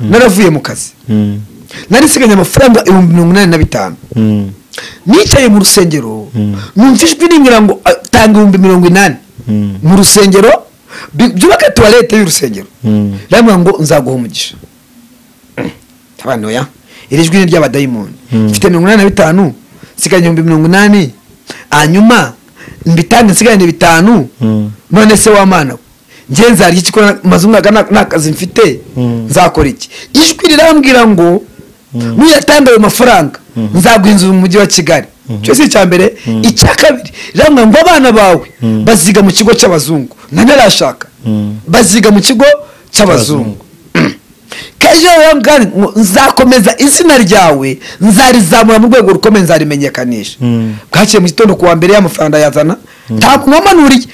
naravuye mu kazi nari nsigaye amafaranga ibihumbi mirongo inani na bitanu nicaye mu rusengero numva ijwi rimbwira ngo "Ah, tanga ibihumbi mirongo inani mu rusengero bi- byubake tuwarete y'urusengero rambwira ngo nzaguha umugisha abantu ya iri jwi ni ry'abadayimoni mfite mirongo inani na bitanu nsigaye ibihumbi mirongo inani hanyuma mbitange nsigarane bitanu none se wamana we njye nzarya iki ko maze umwaka nta- nta kazi mfite nzakora iki ijwi rirambwira ngo nuyatange ayo mafaranga nzaguha inzu mu mujyi wa kigali icyo si icya mbere icya kabiri rirambwira ngo abana bawe baziga mu kigo cy'abazungu ntanarashaka baziga mu kigo cy'abazungu kejo rambwira ngo nzakomeza izina ryawe nzarizamura mu rwego rukomeye nzarimenyekanisha bwaciye mu gitondo kuwa mbere y'amafaranga yazana ntakumamanuriye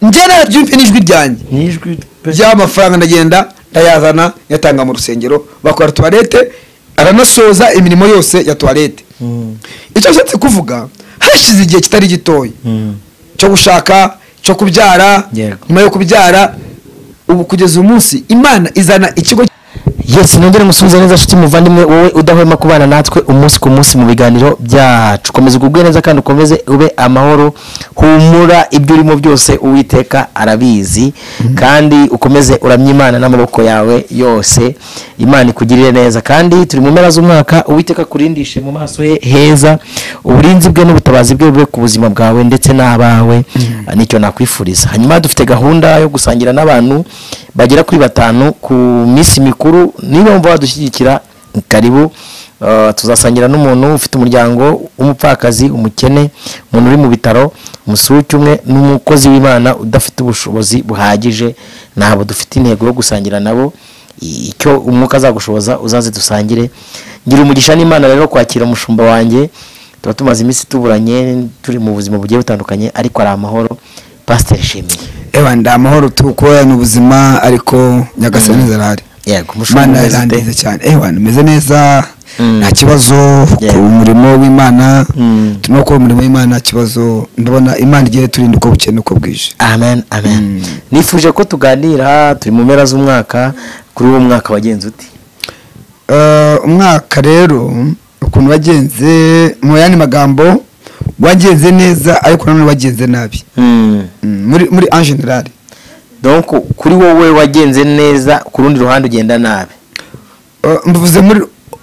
njye narabyumve n'ijwi ryanjye n'ijwi pe by'amafaranga ndagenda ndayazana yatanga mu rusengero bakora tuwarete aranasoza imirimo yose ya tuwarete icyo nshatse kuvuga hashize igihe kitari gitoya cyo gushaka cyo kubyara Yego. nyuma yo kubyara ubu kugeza uyu munsi imana izana ikigo yesi nongere musubize neza nshuti muvandimwe wowe udahwema kubana natwe umunsi ku munsi mu biganiro byacu komeza ugubwe neza kandi ukomeze ube amahoro humura ibyo urimo byose uwiteka arabizi kandi ukomeze uramye imana n'amaboko yawe yose imana ikugirire neza kandi turi mu mpera z'umwaka uwiteka akurindishe mu maso he heza uburinzi bwe n'ubutabazi bwe bube ku buzima bwawe ndetse n'abawe nicyo nakwifuriza hanyuma dufite gahunda yo gusangira n'abantu bagera kuri batanu ku minsi mikuru niba wumva wadushyigikira karibu Uh, tuzasangira n'umuntu ufite umuryango w'umupfakazi umukene umuntu uri mu bitaro umusuki umwe n'umukozi w'imana udafite ubushobozi buhagije ntabwo dufite intego yo gusangira nabo I- icyo umwuka azagushoboza uzaze dusangire ngira umugisha n'imana rero kwakira umushumba wanjye tuba tumaze iminsi tuburanye turi mu buzima bugiye butandukanye ariko ari amahoro pasiteri shimiye ewa ndi amahoro tukorana ubuzima ariko nyagasani zarahari yego umushumba imana umeze ute? irandenze cyane ewa nimeze neza Mm. nta kibazo Yeah. ku murimo w'imana Mm. turimo gukora umurimo w'imana nta kibazo ndabona imana igiye turinda uko bukeye n'uko bwije amen amen nifuje ko tuganira turi mu mpera z'umwaka kuri uwo mwaka wagenze uti Eh, umwaka rero ukuntu wagenze mu yandi magambo wagenze neza ariko nanone wagenze nabi Mm, muri muri en general donc kuri wowe wagenze neza ku rundi ruhande ugenda nabi Eh, mvuze muri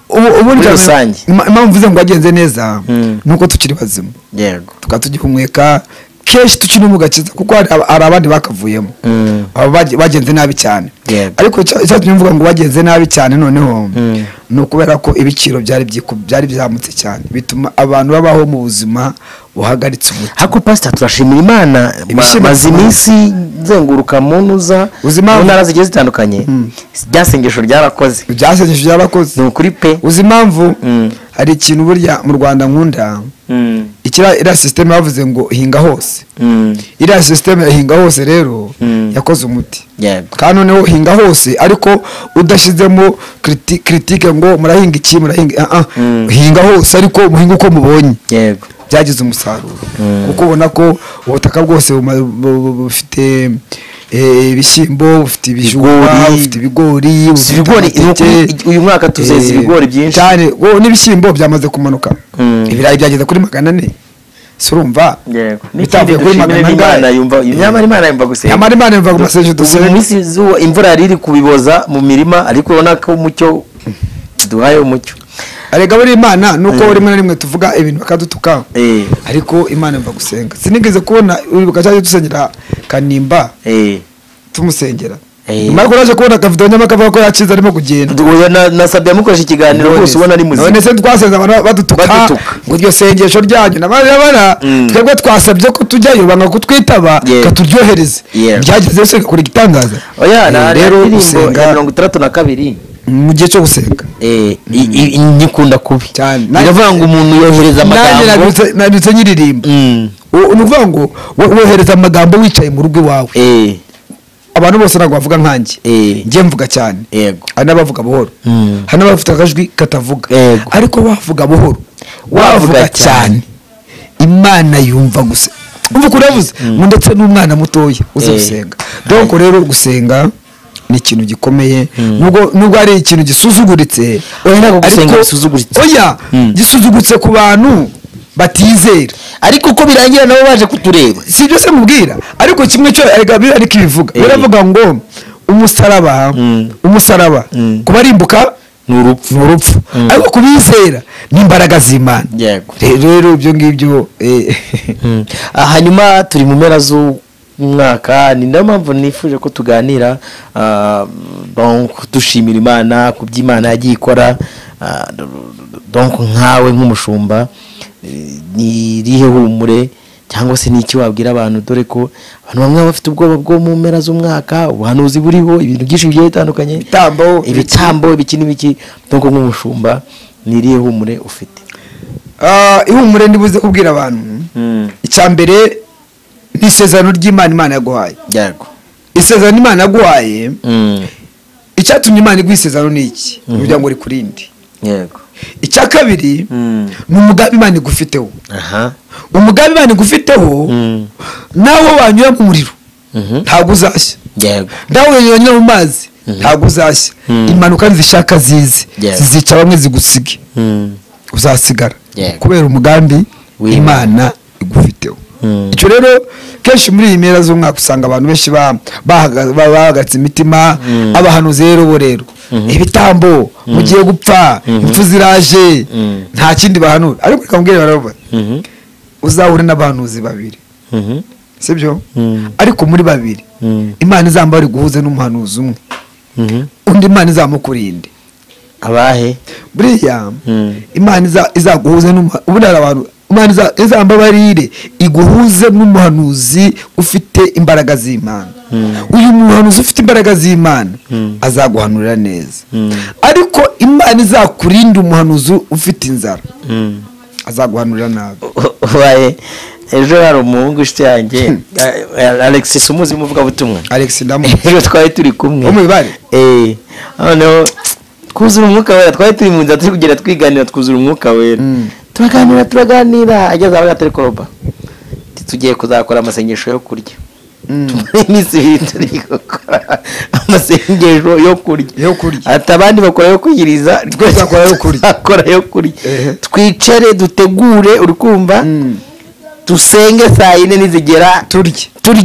ubu- ubundi Muri cyane- rusange. Ima- impamvu mvuze ngo wagenze neza Mm. ni uko tukiri bazima yego tukaba tugihumeka kenshi tukiri mu gakiza kuko hari aba- hari abandi bakavuyemo Mm. aba bage- bagenze nabi cyane Yego. ariko icya- icyatumye mvuga ngo bagenze nabi cyane noneho Mm. ni ukubera ko ibiciro byari byiku- byari byamutse cyane bituma abantu babaho mu buzima buhagaritse umutima hako pasita turashimira imana ma- Ibishimwa maze cyane. iminsi nzenguruka mu ntuza Uzi mu impamvu? ntara zigiye zitandukanye rya sengesho ryarakoze byasengesho by'abakozi ni ukuri pe uzi impamvu Mm. hari ikintu burya mu rwanda nkunda Mm, ikira iriya sisiteme bavuze ngo hinga hose mm, iriya sisiteme ya hinga hose rero Mm. yakoze umuti yego kandi noneho hinga hose ariko udashyizemo kiriti- kiritike ngo murahinga iki murahinga ah, ah. Mm. hinga hose ariko muhinga uko mubonye yego byagize umusaruro Mm. kuko ubona ko ubutaka bwose buma- bu- bu- bufite eh, ibishyimbo bufite ibijumba Ibigori. bufite ibigori bufite ibigori ni amateke. ukuri- uyu mwaka tuzeza Eh, ibigori byinshi cyane oh, n'ibishyimbo byamaze kumanuka Mm. ibirayi byageze kuri magana ane si urumva yego bitavuye n'ikindi kuri dushimire magana n'imana angahe? yumva nyamara imana yumva gusenga Nyamara Imana yumva gusenga, ubu mu minsi izuba imvura yari iri kubiboza mu mirima ariko ubona ko umucyo duhaye umucyo arega buri imana nuko Mm. rimwe na rimwe tuvuga ibintu bakadutuka Eh, ariko imana yumva gusenga sinigeze kubona uribuka cyangwa dusengera kanimba eh. tumusengera Eh. nyuma yuko naje kubona akavido nyamara akavuga ko yakize arimo kugenda Oya, na- nasabye amukoresha ikiganiro None rwose se- ubona ari none muzima se twasenze abantu badutuka Badutuka. ngo iryo sengesho ryanyu nabarabara Mm. twebwe twasabye ko tujyayo banga kutwitaba Yeah. katuryohereze Yeah. byageze yose igakora igitangaza oya Eh, na- na rero indirimbo ya gusenga mirongo itandatu na kabiri mu gihe cyo gusenga Eh, i- i- i- nyikunda kubi Cyane. biravuga ngo umuntu yohereza nanjye amagambo nabyutse- nabyutse nyiririmba Mm, U- ni ukuvuga ngo wo- wohereza amagambo wicaye mu rugo iwawe eh, abantu bose ntabwo bavuga nkanjye eh, njye mvuga cyane yego hari n'abavuga buhoro Mm. hari n'abafite akajwi katavuga Yego. ariko wavuga buhoro Wavuga wavuga cyane imana yumva gusa umva ukuntu yavuze ngo ndetse n'umwana mutoya uzi Eh. gusenga doko rero gusenga ni ikintu gikomeye nubwo nubwo ari ikintu gisuzuguritse Oya, ntabwo gusenga ariko- bisuzuguritse. oya Mm. gisuzugutse ku bantu batizera ariko uko birangira nabo baje kutureba si ibyo se mubwira ariko kimwe cyo agabira ariko ibivuga Eh. biravuga ngo umusaraba Mm. umusaraba Mm. kubarimbuka ni urupfu ni urupfu Mm. ariko kubizera ni imbaraga z'imana yego Re- rero ibyo ngibyo eh, Mm. Ah, hanyuma turi mu mpera z'umwaka ni nayo mpamvu nifuje ko tuganira ah, donc dushimira imana ku byo imana yagiye ikora ah, donc nkawe nk'umushumba eh, ni irihe humure cyangwa se ni iki wabwira abantu dore ko abantu bamwe baba bafite ubwoba bwo mu mpera z'umwaka ubuhanuzi buriho ibintu byinshi bigiye bitandukanye Ibitambo. ibitambo ibiki n'ibiki donc nk'umushumba ni irihe humure ufite ah, ihumure ndibuze kubwira abantu icya mbere ni isezerano ry'imana imana yaguhaye yego isezerano imana yaguhaye Mm. icyatumye imana iguha isezerano ni iki ni kugira ngo rikurinde yego icya kabiri Mm. ni umugambi imana igufiteho aha umugambi imana igufiteho Mm. nawe wanyura mu muriro Mhm. ntabwo uzashya yego nawe wanyura mu mazi ntabwo uzashya Mm. impanuka nizishaka zize Yeah. zizica bamwe zigusige Mm. uzasigara Yego. kubera umugambi W'Imana. imana igufiteho Mm. icyo rero kenshi muri iyi mpera z'umwaka usanga abantu benshi ba- bahaga- ba- bahagaritse imitima Mm. abahanuzi rero bo rero ibitambo mugiye gupfa impfu ziraje Mm. nta kindi bahanura ariko reka mbwire baravuga Mhm. uzahure n'abahanuzi babiri Mhm. sibyo Mm. ariko muri babiri Mm. imana izamba bari guhuza n'umuhanuzi umwe Mhm. undi imana izamukurinde abahe buriya Mm. imana iza- izaguhuze n'umuha- ubundi hari abantu imana iza- izambabarire iguhuze n'umuhanuzi ufite imbaraga z'imana uyu muhanuzi ufite imbaraga z'imana azaguhanurira neza Mm. ariko imana izakurinde umuhanuzi ufite inzara Mm. azaguhanurira nabi ubaye ejo hari umuhungu inshuti yanjye eh, alex sumuzi umuvugabutumwa alex ndamu ejo twari turi kumwe Wo mu ibare? Eh, noneho twuzura umwuka wera twari turi mu nzira turi kugenda twiganira twuzura umwuka wera Mm. turaganira turaganira ageze aho gatari koroba tugiye kuzakora amasengesho yo kurya Mm. tumara iminsi ibiri turi gukora amasengesho yo kurya Yo kurya. ati abandi bakora yo kwiyiriza twe Tuzakora yo kurya. tuzakora yo kurya Ehe. twicare dutegure uri kumva Mm. dusenge saa yine nizigera turye turye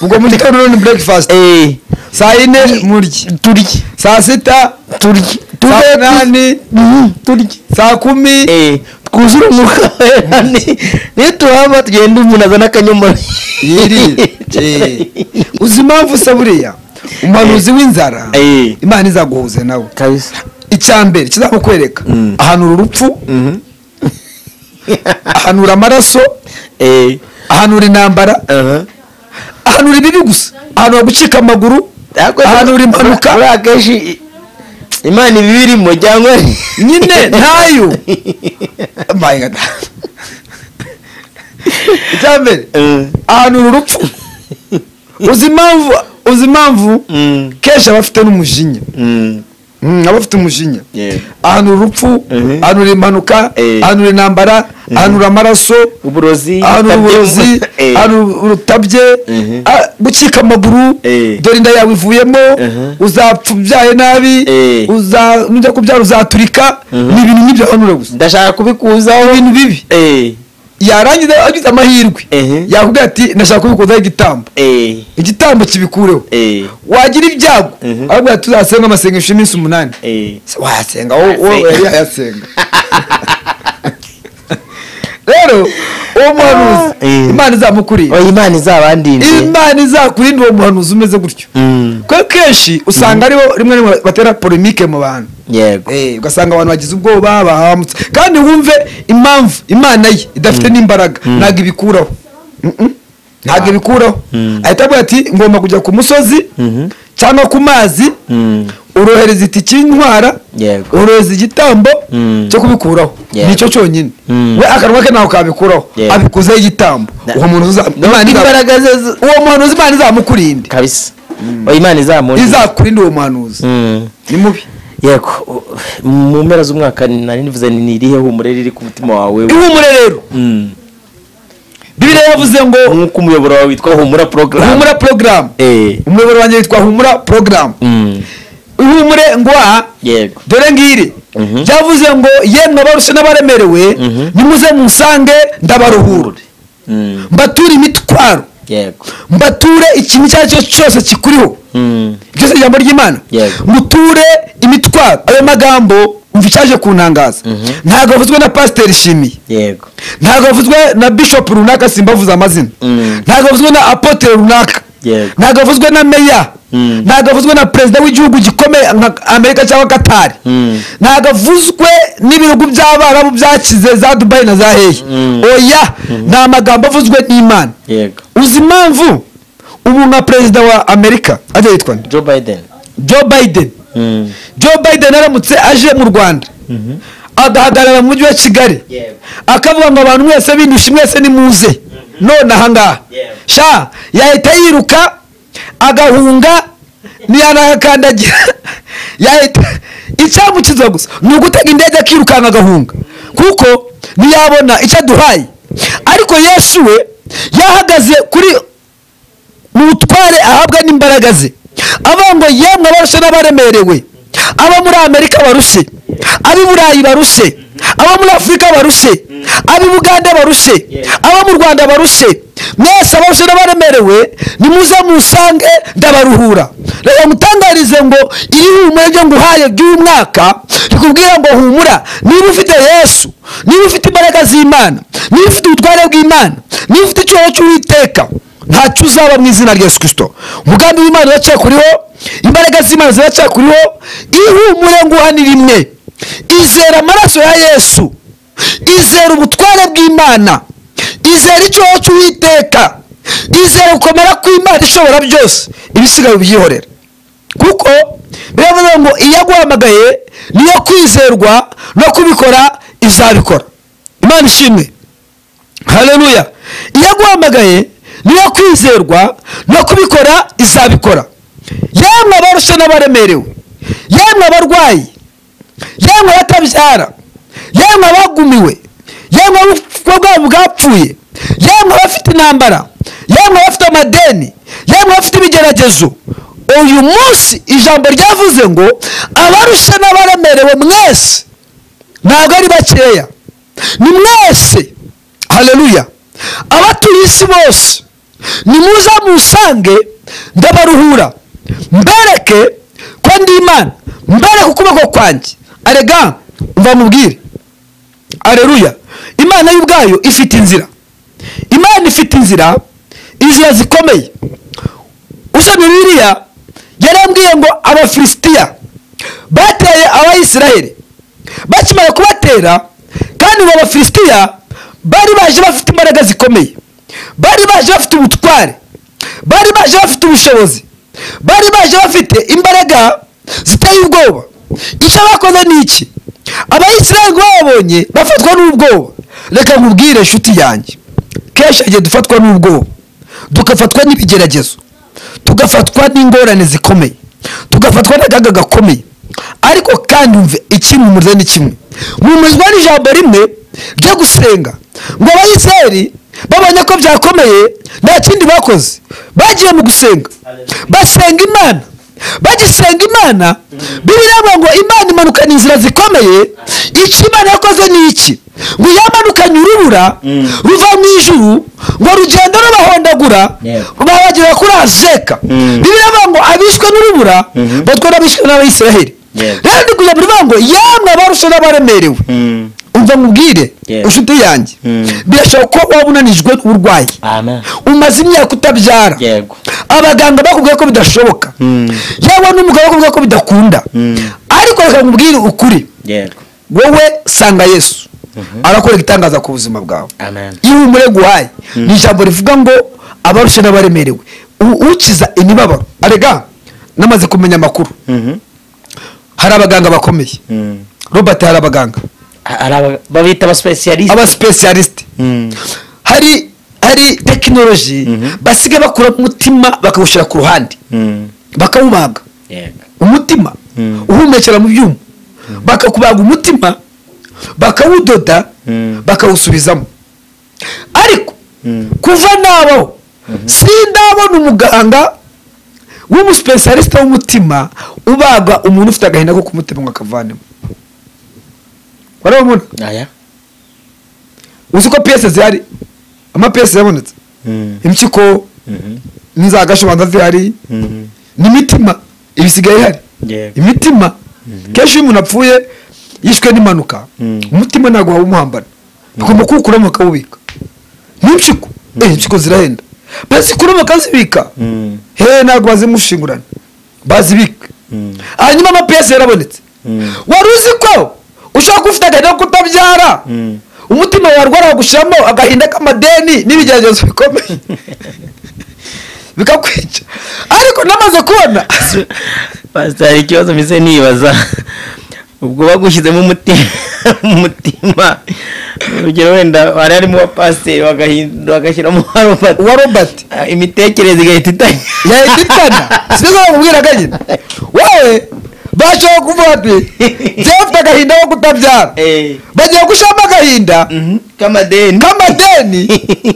ubwo muri kanoni ni breakfast Eh, saa yine murye turye saa sita turye saa Tuve- munani Mhm, turye saa kumi Eh, twuzure umwuka wera ni- niyo tuhava tugenda umuntu azana akanyomoro yiri Eh. uzi impamvu usa buriya umuhanuzi w'inzara Eh. imana izaguhuze nawe kabisa icya mbere kizakukwereka Mm. ahanura urupfu Mhm. ahanura amaraso Eh, ahanura intambara aha. ahanura ibibi gusa ahanura gucika amaguru ahanura impanuka buriya akenshi i- imana iba ibirimo cyangwa nyine ntayo My God. icya mbere Eh, ahanura urupfu uzi impamvu uzi impamvu mm, kenshi aba afite n'umujinya mm, Mm, aba afite umujinya Yeah. ahanura urupfu Mhm. ahanura impanuka Eh. ahanura intambara ahanura amaraso uburozi ahanura ubutabye- uburozi Eh, ahanura urutabye Mhm. ah, gucika amaguru Eh. dore inda yawe ivuyemo Mhm. uzapfa ubyaye nabi Eh. uza- nujya kubyara uzaturika Mhm. ni ibintu nk'ibyo ahanura gusa ndashaka kubikuzaho ibintu bibi Eh, yarangiza agize amahirwe Mhm. yakubwira ati ndashaka kubikozaho igitambo eh, igitambo kibikureho eh, wagira ibyago Mhm. arabwira ati uzasenga amasengesho y'iminsi umunani eh. Se wayasenga wowe wowe Wayasenga. yari yayasenga rero uwo muhanuzi eh. imana izamukurira Oya, imana izabandinde imana izakurinda uwo muhanuzi umeze gutyo Mm, kuko kenshi usanga aribo rimwe na rimwe batera polemike mu bantu yego Eh, ugasanga abantu bagize ubwoba bahamutse kandi wumve impamvu imana ye idafite n'imbaraga ntabwo ibikuraho Mm-mm. ntabwo ibikuraho Mm. ahita avuga ati ngomba kujya ku musozi Mhm. cyangwa ku mazi Mm, urohereza itiki y'intwara yego urohereza igitambo Mm. cyo kubikuraho Yego. nicyo cyonyine Mm. we akanwa ke ntabwo kabikuraho Yego. abikuzeho igitambo Na- uwo muntu uza- Imana iza- imbaraga ze zo- uwo muhanuzi imana izamukurinde kabisa Oya, imana izamundinde izakurinde uwo muhanuzi Mm. ni mubi yego u- mu mpera z'umwaka nari nivuze ni irihe humure riri ku mutima wawe ihumure rero Mm. bibiriya yavuze ngo nk'uko umuyoboro wawe witwa humura porogaramu humura porogaramu Eh. umuyoboro wanjye witwa humura porogaramu Mm. ihumure ngwa yego dore ngiri Mhm. byavuze ngo yemwe abarusha n'abaremerewe Mhm. nimuze munsange ndabaruhure Mm. mbature imitwaro yego mbature ikintu icyo ari cyo cyose kikuriho Mm. byose ijambo ry'imana Yego. muture imitwaro ayo magambo umva icyaje kuntangaza Mhm. ntabwo bavuzwe na pasiteri shimiye yego ntabwo bavuzwe na bishopu runaka simbavuze amazina Mm. ntabwo bavuzwe na apotere runaka Yego. ntabwo bavuzwe na meya Mm. ntabwo bavuzwe na perezida w'igihugu gikomeye nka amerika cyangwa katari Mm. ntabwo avuzwe n'ibihugu by'abarabu byakize za dubayi na za hehe Mm. oya ni amagambo avuzwe n'imana yego uzi impamvu ubu nka perezida wa amerika ajya yitwa nde joe biden joe biden Mm. joe biden aramutse aje mu rwanda agahagarara mu mujyi wa kigali Yego. akavuga ngo abantu mwese bindusha mwese nimuze none ahangaha Yego. sha yahita yiruka agahunga ntiyanahakandagira yahita icyamukiza gusa ni ugutega indege akirukanka agahunga kuko ntiyabona icyo aduhaye ariko yesu we yahagaze kuri mu butware ahabwa n'imbaraga ze avuga ngo yemwe abarushe n'abaremerewe abo muri amerika barushe ab'i burayi barushe abo muri afurika barushe ab'i buganda barushe abo mu rwanda barushe mwese abarushe n'abaremerewe nimuze musange ndabaruhura reka mutangarize ngo iri humura ryo nguhaye ry'uyu mwaka rikubwira ngo humura niba ufite yesu niba ufite imbaraga z'imana niba ufite ubutware bw'imana niba ufite icyubahiro cy'uwiteka ntacyo uzaba mu izina rya yesu kirisito umugambi w'imana uracyakuriho imbaraga z'imana ziracyakuriho ihumure nguha ni rimwe izera amaraso ya yesu izera ubutware bw'imana izera icyoho cy'uwiteka izera gukomera kw'imana ishobora byose ibisigaye ubyihorera kuko biravuze ngo iyo aguhamagaye niyo kwizerwa no kubikora izabikora imana ishimwe haleluya iyo aguhamagaye niyo kwizerwa no kubikora izabikora yemwe abarusha n'abaremerewe yemwe abarwayi yemwe abatabyara yemwe abagumiwe yemwe ubukwe bwabo bwapfuye yemwe abafite intambara yemwe abafite amadeni yemwe abafite ibigeragezo uyu munsi ijambo ryavuze ngo abarusha n'abaremerewe mwese ntabwo ari bakeya ni mwese haleluya abatuye isi bose nimuze musange ndabaruhura mbereke ko ndi imana mbereke ukuboko kwanjye arega umva mubwire aleluya imana y'ubwayo ifite inzira imana ifite inzira inzira zikomeye usomye biriya yarambwiye ngo abafilisitiya bateye abayisiraheli bakimara kubatera kandi ngo abafilisitiya bari baje bafite imbaraga zikomeye bari baje bafite ubutware bari baje bafite ubushobozi bari baje bafite imbaraga ziteye ubwoba icyo bakoze ni iki abayisiraheli ngo babonye bafatwa n'ubwoba reka nkubwire inshuti yanjye kenshi igihe dufatwa n'ubwoba tugafatwa n'ibigeragezo tugafatwa n'ingorane zikomeye tugafatwa n'akaga gakomeye ariko kandi umve iki mumurza ni kimwe mumuzwa n'ijambo rimwe ryo gusenga ngo abayisiraheli babonye ko byakomeye nta kindi bakoze bagiye mu gusenga basenga imana bagisenga imana bibiliya ivuga ngo imana imanukana inzira zikomeye icyo imana yakoze ni iki ngo yamanukanye urubura Mm. ruva mu ijuru ngo rugenda rubahondagura Yeah. bahagera kuri azeka Mm. bibiliya ivuga ngo abishwe n'urubura Mhm. batwara abishwe n'abayisiraheli Yeah. rero ndi kujya muri ngo yamwe abarusha n'abaremerewe Mm. umva nkubwire Yeah. inshuti yanjye Mm. birashoboka ko waba unanijwe n'uburwayi amen umaze imyaka utabyara yego abaganga bakubwiye ko bidashoboka Mm. yewe n'umugabo bakubwiye ko bidakunda Mm. ariko reka nkubwire ukuri yego wowe sanga yesu arakorera itangaza ku buzima bwawe amen ihumure guhaye ni ijambo rivuga ngo abarusha n'abaremerewe U- ukiza imibabaro arega namaze kumenya amakuru Mhm. hari abaganga bakomeye Mm. robert hari abaganga hari aba- babita abasipesiyalisite abasipesiyalisite Mm. hari hari tekinoloji Mhm. basigaye bakura umutima bakawushyira ku ruhande Mm. bakawubaga yego umutima Mm. uhumekera mu byuma bakakubaga umutima bakawudoda Mm. bakawusubizamo ariko kuva nabaho sindabona umuganga w'umusipesiyarisita w'umutima ubaga umuntu ufite agahinda ko kumutima ngo akavanemo warabona aya uzi ko piyese zihari amapiyese yabonetse impyiko n'inzagashobanza zihari n'imitima ibisigaye ihari Yego. imitima kenshi iyo umuntu apfuye yishwe n'impanuka Mm. umutima ntabwo waba umuhambana bigomba kuwukuramo bakawubika n'impyiko eh impyiko zirahenda bazikuramo bakazibika he ntabwo bazimushingurana bazibika Mm. hanyuma amapiyese yarabonetse Mm. wari uzi ko ushobora kuba ufite agahinda ko kutabyara Mm. umutima warwara gushiramo agahinda k'amadeni n'ibigeragezo bikomeye bikakwica ariko namaze kubona pasitari hari ikibazo mbese nibaza ubwo bagushyizemo umuti- umutima urugero wenda hari harimo uwa pasiteri bagahinda- bagashyiramo uwa Robert. uwa robert Ah, imitekerereze igahita itanya yahita itana sibyo bamubwira akanyina wowe bashobora kuvuga ati jyewe mfite agahinda ko kutabyara Eh, bagiye gushiramo agahinda mhm, k'amadeni nk'amadeni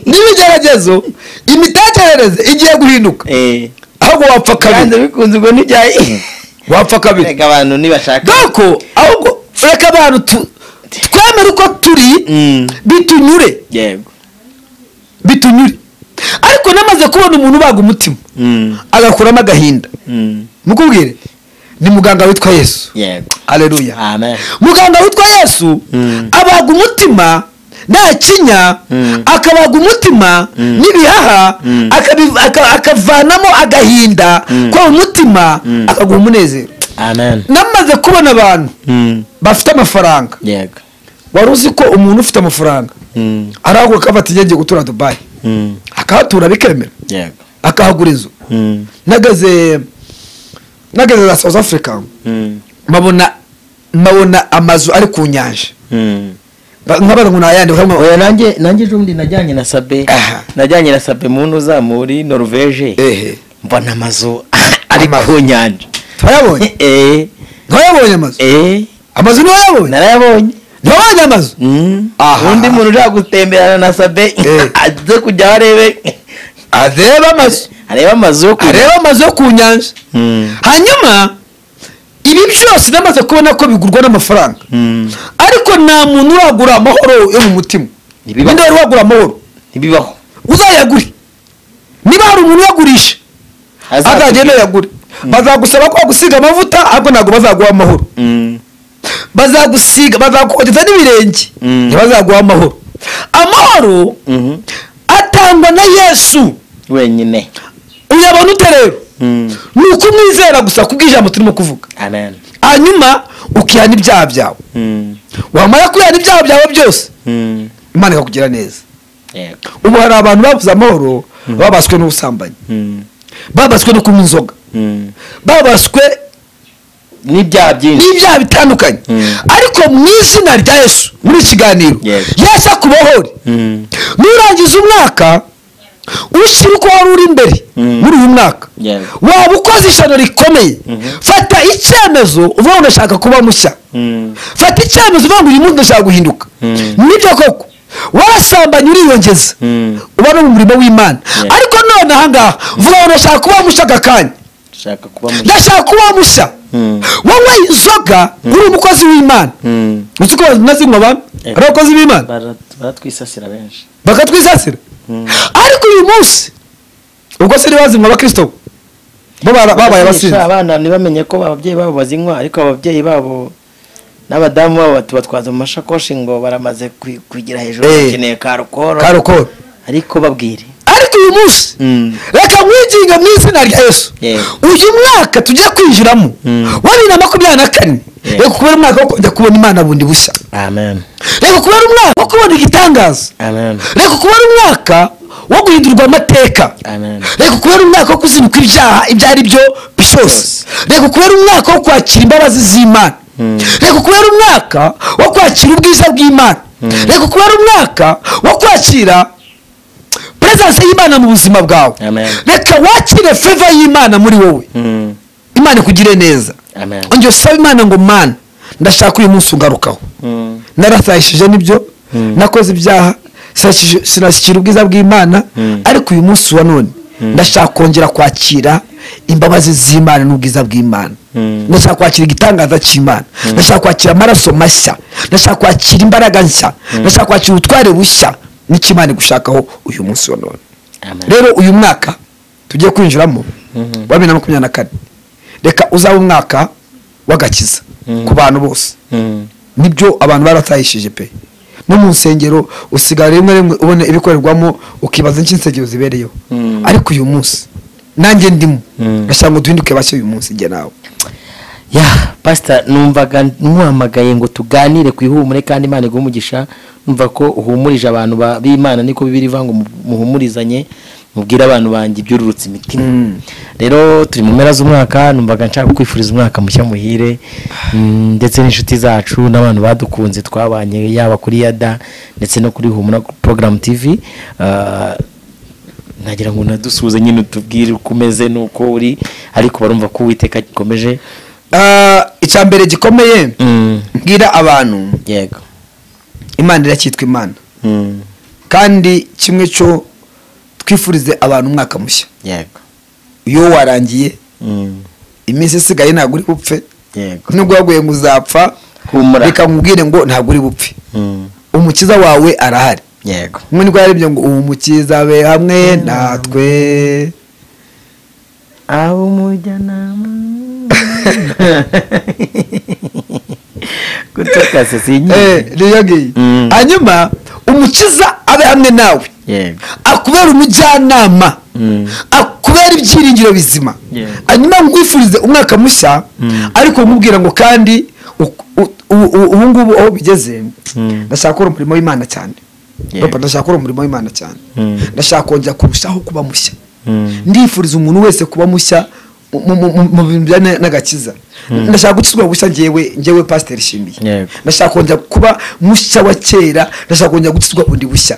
n'ibigeragezo imitekerereze igiye guhinduka Eh, ahubwo wapfa kabiri kandi bikunze ubwo ntijyaye wapfa kabiri reka abantu nibashaka doko ahubwo reka abantu tu- twemere uko turi Mm. bitunyure yego bitunyure ariko namaze kubona umuntu ubaga umutima Mm, agakuramo agahinda mm, mukubwire ni muganga witwa yesu yego aleluya amen muganga witwa yesu Mm. abaga umutima nta kinya Mm. akabaga umutima Mm. n'ibihaha Mm. akabi- aka- akavanamo agahinda Mm. kwa umutima Mm. akaguha umunezero amen namaze kubona abantu Mm, bafite amafaranga yego wari uzi ko umuntu ufite amafaranga Mm, arahaguruka akaba ati ngiye gutura dubayi mm, akahatura bikemera yego akahagura inzu Mm, nageze nageze za south africa mm, mbabona mbabona amazu ari ku nyanja mm. Ba- nk'abantu ngo ni ayandi barimo oya nanjye nanjye ejo bundi najyanye na sabe Aha. najyanye na sabe mu ntuza muri norvege ehe mbona amazu ari Amazu. ku nyanja twayabonye Eh, ntiwayabonye amazu eh, amazu ntiwayabonye narayabonye ntiwabonye amazu Mm. Aha. undi muntu ushaka gutemberana na sabe Eh. aze kujya aho arebe arebe amazu areba amazu yo kujya arebe amazu yo ku nyanja hanyuma ibi byose namaze kubona ko bigurwa n'amafaranga ariko nta muntu uragura amahoro yo mu mutima Ntibibaho. ninde wari wagura amahoro ntibibaho uzayagure niba hari umuntu uyagurisha Azakubwira. azagenda yagure bazagusaba ko bagusiga amavuta ariko ntabwo bazaguha amahoro bazagusiga bazakugeza n'ibirenge Mm. ntibazaguha amahoro amahoro atangwa na yesu wenyine uyabona ute rero ni ukumwizera gusa kubw'ijambo turimo kuvuga amen hanyuma ukihana ibyaha byawe wamara kwihana ibyaha byawe byose imana ikakugira neza yego ubu hari abantu babuze amahoro babaswe n'ubusambanyi babaswe no kunywa inzoga babaswe n'ibyaha byinshi n'ibyaha bitandukanye Mm. ariko mu izina rya yesu muri iki kiganiro Yes. yesu akubohore nurangiza umwaka ushyira uko wari uri imbere Mm. muri uyu mwaka Yes. waba ukoze ishyano rikomeye Mhm. fata icyemezo uvuga ngo ndashaka kuba mushya fata icyemezo uvuga ngo uyu munsi ndashaka guhinduka Mm. nibyo koko warasambanye uriyongeza Mm. uba no mu murimo w'imana Yes. ariko none ahangaha uvuga ngo ndashaka kuba mushya aka kanya ushaka kuba mu ndashaka kuba mushya Mm. wowe inzoga uri umukozi w'imana Mm. uzi ko bazinywa abantu Eh. ari abakozi b'imana Bara- baratwisasira benshi bakatwisasira ariko uyu munsi ubwo se ntibazinywa abakristo bo bara- babaye abasinzi Abasha abana ntibamenye ko ababyeyi babo bazinywa ariko ababyeyi babo n'abadamu babo batubatwaza mu mashakoshi ngo baramaze kwi- kugira hejuru Eh. bakeneye karukoro karokoro ariko babwire ariko uyu munsi Mm. reka nkwinginga mu izina rya yesu Yeah. uyu mwaka tujya kwinjiramo Mm. wa bibiri na makumyabiri na kane Yeah. reka kubera umwaka wo kujya kubona imana bundi bushya amen reka kubera umwaka wo kubona igitangaza amen reka kubera umwaka wo guhindurwa amateka Amen. reka kubera umwaka wo kuzinukwa ibyaha ibyo ari byo byose Byose. reka kubera umwaka wo kwakira imbabazi z'imana reka kubera umwaka wo kwakira ubwiza bw'imana reka kubera umwaka wo kwakira perezidansi y'imana mu buzima bwawe Amen. reka wakire feva y'imana muri wowe Mm. imana ikugire neza Amen. ongera usaba imana ngo mana ndashaka uyu munsi ungarukaho Mm. narasahishije nibyo nakoze ibyaha sinashyikira- sinashyikira ubwiza bw'imana ariko uyu munsi wa none ndashaka kongera kwakira imbabazi z'imana n'ubwiza bw'imana ndashaka kwakira igitangaza cy'imana ndashaka kwakira amaraso mashya ndashaka kwakira imbaraga nshya ndashaka kwakira ubutware bushya n'icyo imana igushakaho uyu munsi wa none rero uyu mwaka tugiye kwinjiramo wa bibiri na makumyabiri na kane reka uzabe umwaka w'agakiza ku bantu bose nibyo abantu baratahishije pe no mu nsengero usigara rimwe rimwe ubona ibikorerwamo ukibaza nicyo insengero zibereyeho ariko uyu munsi nanjye ndimo ndashaka ngo duhinduke bashya uyu munsi njye nawe ya pasita numvaga nkuhamagaye ngo tuganire ku ihumure kandi imana iguhe umugisha numva ko uhumurije abantu ba- b'imana niko bibiri ivuga ngo mu- muhumurizanye mubwire abantu banjye ibyururutse imitima rero turi mu mpera z'umwaka numvaga nshaka kwifuriza umwaka mushya muhire mm, ndetse n'inshuti zacu n'abantu badukunze twabanye yaba kuri yada ndetse no kuri humura porogaramu tivi nagira ngo unadusuhuze nyine utubwire uko umeze n'uko uri ariko barumva ko uwiteka gikomeje Ah, icya mbere gikomeye mbwira abantu yego imana iracyitwa imana kandi kimwe cyo twifurize abantu umwaka mushya yego iyo warangiye iminsi isigaye ntabwo uri bupfe yego nubwo waguye ngo uzapfa humura reka nkubwire ngo ntabwo uri bupfe umukiza wawe arahari yego nk'ubu nibwo yarebye ngo ubu mukiza be hamwe natwe abo umujyanama gutokase Eh, sinyine niyo ngiyo Mm. hanyuma umukiza abe hamwe nawe yego akubera umujyanama Mm. akubera ibyiringiro bizima Yeah. hanyuma ngwifurize umwaka mushya ariko nkubwira ngo kandi u- u- u- u- ubu ngubu aho bigeze Mm. ndashaka gukora umurimo w'imana cyane Yeah. Papa, ndashaka gukora umurimo w'imana cyane Mm. ndashaka kongera kurushaho kuba mushya Mm. ndifuriza umuntu wese kuba mushya mu- mu mu- mu bintu bijyanye n'agakiza ndashaka gukizwa bushya njyewe njyewe pasiteri shimiye Yego. ndashaka kongera kuba mushya wa kera ndashaka kongera gukizwa bundi bushya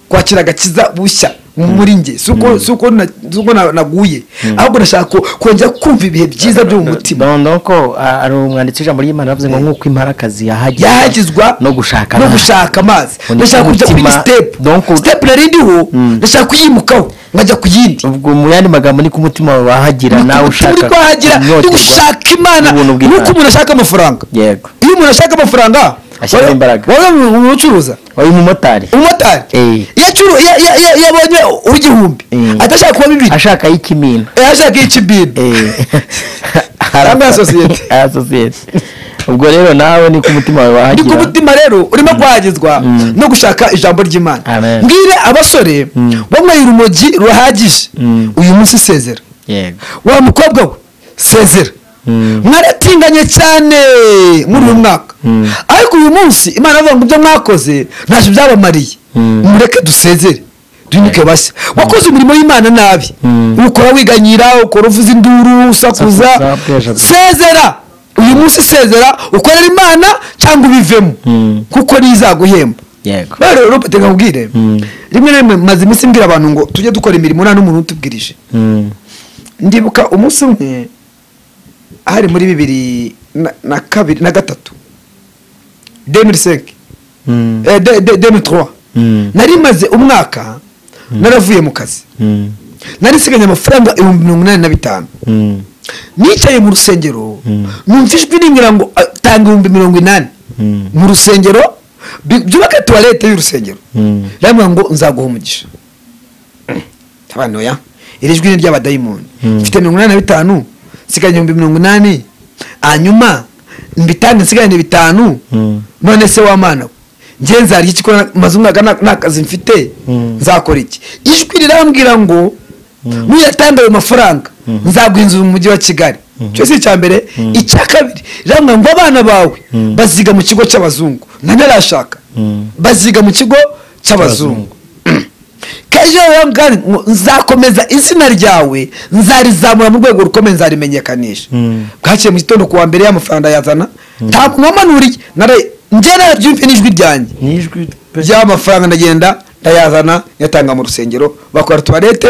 kwakira agakiza bushya muri nge si uko- si uko na- si uko na- naguye ahubwo ndashaka ko- kongera kumva ibihe byiza byo mu mutima noneho ko ah, ari umwanditsi w'ijambo ry'imana yavuze ngo nk'uko imparakazi yahagizwa yahagizwa no gushaka no amazi. gushaka amazi Undi ndashaka kujya kuri umutima- sitepu donc u- sitepu nari ndiho ndashaka kuyimukaho nkajya ku yindi ubwo mu yandi magambo ni ko umutima wawe wahagira nawe ushaka turi kwahagira turi kunyoterwa gushaka imana n'ubuntu nuko bw'Imana. umuntu ashaka amafaranga yego iyo umuntu ashaka amafaranga Ashyiramo imbaraga. wowe umucuruza wowe umumotari umumotari Eh. iyo acuru- iyo- iyo- iyo- iyo abonye uw'igihumbi Eh. atashaka kuba bibiri ashaka y'ikimina Eh, ashaka iy'ikibindi Cyangwa iya sosiyete. asosiyete ubwo rero nawe niko umutima wawe ni ku wahagira mutima rero urimo kwahagizwa no gushaka ijambo ry'imana Amen. mbwire abasore banyweye urumogi ruhagije uyu munsi sezera yego wa mukobwa we sezera mwaratinganye cyane muri uyu mwaka ariko uyu munsi imana avuga ngo ibyo mwakoze ntacyo byabamariye mureke dusezere duhinduke bashya wakoze umurimo w'imana nabi ukora wiganyira ukora uvuza induru usakuza Usakuza, bwejaga. sezera uyu munsi sezera ukorera imana cyangwa ubivemo kuko niyo izaguhemba yego rero rupert nkubwire rimwe na rimwe maze iminsi mbwira abantu ngo tujye dukora imirimo nta n'umuntu utubwirije ndibuka umunsi umwe hari muri bibiri na- na kabiri na gatatu demiri senke demiri torowa nari maze umwaka naravuye mu kazi nari nsiganye amafaranga ibihumbi mirongo inani na bitanu nicaye mu rusengero numva ijwi rimbwira ngo "Ah, tanga ibihumbi mirongo inani mu rusengero bi- byubake tuwarete y'urusengero rambwira ngo nzaguha umugisha abana oya iri jwi ni ry'abadayimoni mfite mirongo inani na bitanu nsigaye ibihumbi mirongo inani hanyuma mbitange nsigarane bitanu none se w'amana we njye nzarya iki ko na- maze umwaka nta- nta kazi mfite nzakora iki ijwi rirambwira ngo nuyatanga ayo mafaranga nzaguha inzu mu mujyi wa kigali cyo si icya mbere icya kabiri rirambwira ngo abana bawe baziga mu kigo cy'abazungu ntanarashaka baziga mu kigo cy'abazungu kejo rero kandi ngo nzakomeza izina ryawe nzarizamura mu rwego rukomeye nzarimenyekanisha bwaciye mu gitondo kuwa mbere y'amafaranga yazana ntabwo nkomanuriye njye narabyumve n'ijwi ryanjye nijwi ry'amafaranga ndagenda ndayazana nyatanga mu rusengero bakora tuwarete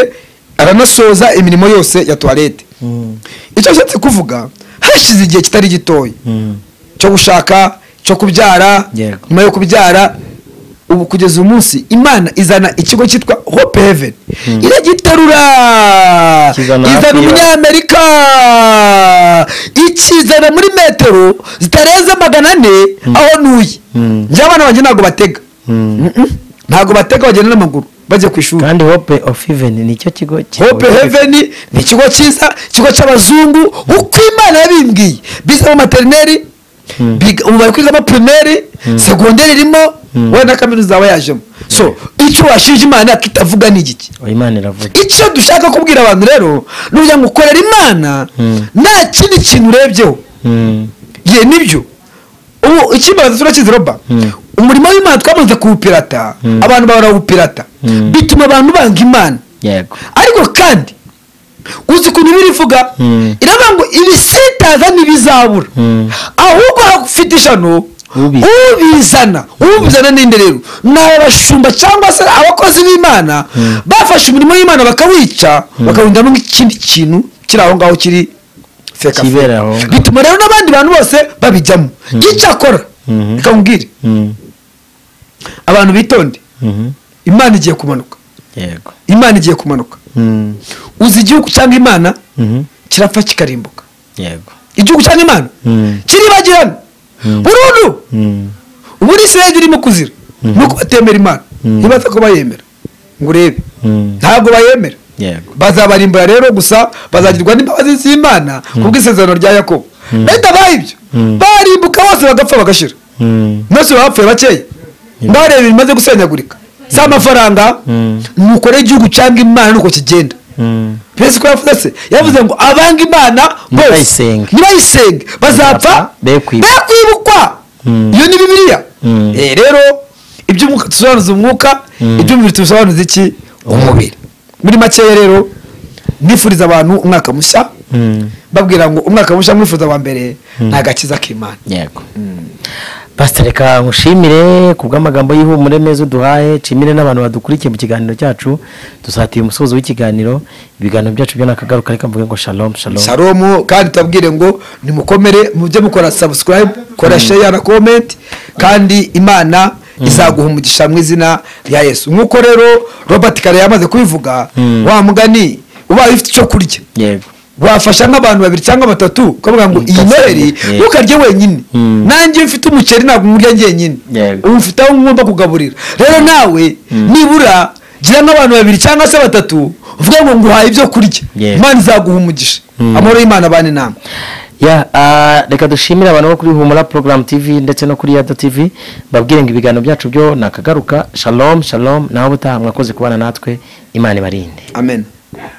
aranasoza imirimo yose ya tuwarete icyo nshatse kuvuga hashize igihe kitari gitoya cyo gushaka cyo kubyara Yego. nyuma yo kubyara ubu kugeza uyu munsi imana izana ikigo cyitwa hope heaven iragiterura Kizana hafi izana ya- umunyamerika ikizana muri metero zitarenze magana ane aho ntuye Mm. njye abana banjye ntabwo batega Mm. Mm-mm. ntabwo batega bagenda n'amaguru bajya ku ishuri kandi hope of heaven nicyo kigo hope heaven ni ikigo cyiza ikigo cy'abazungu uko imana yabimbwiye bize mu materineri Mm. biga- ubu bari kwigamo pirimeri segonderi irimo Mm. wenda na kaminuza yaba yajemo so icyo washinja imana yakitavuga ni igiki Oh, imana iravuga icyo dushaka kubwira abantu rero ni ukugira ngo ukorere imana Mm. nta kindi kintu urebyeho Mm. ye nibyo ubu ikibanza turakizi roba Mm. umurimo w'imana twamaze kuwupirata Mm. abantu barawupirata Mm. bituma abantu banga imana yego ariko kandi uzi ukuntu ibiri ivuga Mm. iravuga ngo ibisitaza ntibizabura Mm. ahubwo hafite ishano Ubi- ubizana ubizana ninde rero ni abashumba cyangwa se abakozi b'imana Mm. bafashe umurimo w'imana bakawica bakawuhindamo nk'ikindi kintu kiri aho ngaho kiri feka Kibera aho ngaho. bituma rero n'abandi bantu bose babijyamo icyakora Mhm. reka nkubwire Mm. abantu bitonde Mhm. imana igiye kumanuka yego imana igiye kumanuka Mm. uzi igihugu cyangwa imana Mhm. kirapfa kikarimbuka yego igihugu cyangwa imana Mm. kiribagirana Mm. burundu Mm. ubu ni israeli irimo kuzira ni uko batemera imana Mm. ntibaza ko bayemera ngo urebe Mm. ntabwo bayemera yego bazabarimbura rero gusa bazagirwa n'imbabazi z'imana ku bw'isezerano rya yakobo benda bahibyo Mm. barimbuka bose bagapfa bagashira Mm. mwese bapfuye bakeya mbareba ibintu bimaze gusenyagurika si amafaranga Mm. nukore igihugu cyangwa imana nuko kigenda Mm. perezida ko yavuze se yavuze ngo abanga imana bose Nibayisenge. nibayisenge bazapfa Be kwibukwa. bekwibukwa Mm. iyo ni bibiliya Mm. Eh, rero iby'umwuka dusobanuza umwuka Mm. iby'umubiri tubisobanuza iki umubiri muri makeya rero nifuriza abantu umwaka mushya Mm. babwira ngo umwaka mushya mwifuza wa mbere ni agakiza k'imana yego pasita reka nkushimire ku bw'amagambo y'ihumure meza uduhaye nshimire n'abantu badukurikiye mu kiganiro cyacu dusatiye umusozo w'ikiganiro ibiganiro byacu byo nakagaruka reka mvuge ngo shalom shalom shalomu kandi tubabwire ngo nimukomere mu byo mukora subscribe kora share na comment kandi imana izaguha umugisha mu izina rya yesu nk'uko rero robert kare yamaze kubivuga Mm. wa mugani ubaye ufite icyo kurya yego wafasha nk'abantu babiri cyangwa batatu ukavuga ngo iyi noheri Yeah. ntukarye wenyine Mm. nanjye iyo mfite umuceri ntabwo nkurya njyenyine Yeah. ubu mfite aho ngomba kugaburira rero nawe nibura gira nk'abantu babiri cyangwa se batatu uvuge ngo nguhaye ibyo kurya Yeah. imana izaguha umugisha Mm. amahoro y'imana abane inama ya ah, reka dushimire abantu bo kuri humura porogaramu tv ndetse no kuri yada tv babwire ngo ibiganiro byacu byo nakagaruka shalom shalom nawe ubutaha mwakoze kubana natwe imana ibarinde amen